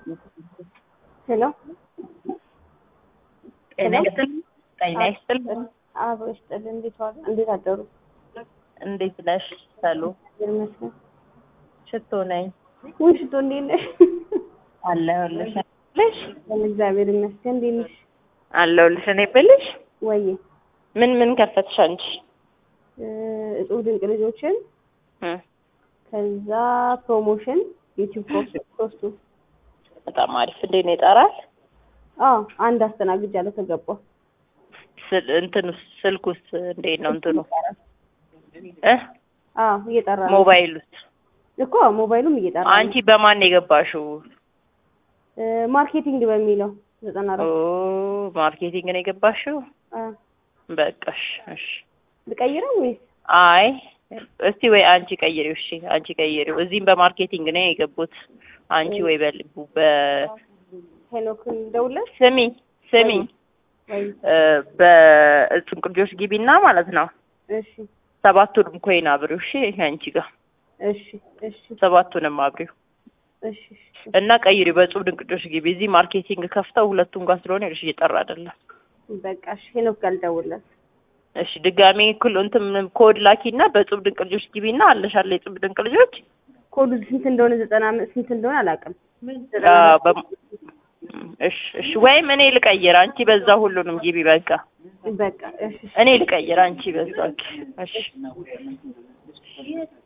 ሄሎ ጤና ይስጥልኝ። ጤና ይስጥልኝ። አብሮ ይስጥልኝ። እንዴት ዋሉ? እንዴት አደሩ? እንዴት ነሽ? ሰሉ እግዚአብሔር ይመስገን። ሽቶ ነኝ ውይ ሽቶ እንዴት ነሽ? አለሁልሽ ልሽ እግዚአብሔር ይመስገን። እንዴት ነሽ? አለሁልሽ። እኔ ብልሽ ወይዬ ምን ምን ከፈትሽ አንቺ? እ እጹብ ድንቅ ልጆችን እ ከዛ ፕሮሞሽን ዩቲዩብ ፖስት ፖስቱ በጣም አሪፍ። እንዴት ነው ይጠራል? አዎ አንድ አስተናግጃለሁ ከገባሁ ስል እንትኑ ስልኩስ እንዴት ነው እንትኑ እ አዎ እየጠራ ነው ሞባይሉስ? እኮ ሞባይሉም እየጠራ ነው አንቺ በማን ነው የገባሽው? እ ማርኬቲንግ በሚለው ዘጠና ኦ አራት ማርኬቲንግ ነው የገባሽው? አ በቃሽ። እሺ ልቀይረው ወይስ አይ እስቲ ወይ አንቺ ቀይሪው። እሺ አንቺ ቀይሪው። እዚህም በማርኬቲንግ ነው የገቡት። አንቺ ወይ በልቡ በ ሄኖክን ደውለሽ ስሚ ስሚ ወይ እ በእጹብ ቅርጆች ግቢና ማለት ነው እሺ ሰባቱንም ኮይን አብሪው። እሺ አንቺ ጋር እሺ እሺ ሰባቱንም አብሪው እሺ እሺ እና ቀይሪው በእጹብ ድንቅ ልጆች ግቢ። እዚህ ማርኬቲንግ ከፍተው ሁለቱም ጋር ስለሆነ ይኸውልሽ እየጠራ አይደለም። በቃ እሺ ሄኖክ ጋር ልደውልለት እሺ ድጋሜ ኩል እንትን ኮድ ላኪና በእጹብ ድንቅ ልጆች ግቢና አለሽ አለ የእጹብ ድንቅ ልጆች ኮዱ ስንት እንደሆነ ዘጠና አምስት ስንት እንደሆነ አላውቅም አ፣ በ- እሺ እሺ ወይም እኔ ልቀይር አንቺ በዛ ሁሉንም ግቢ በቃ በቃ እሺ እኔ ልቀይር አንቺ በዛ እሺ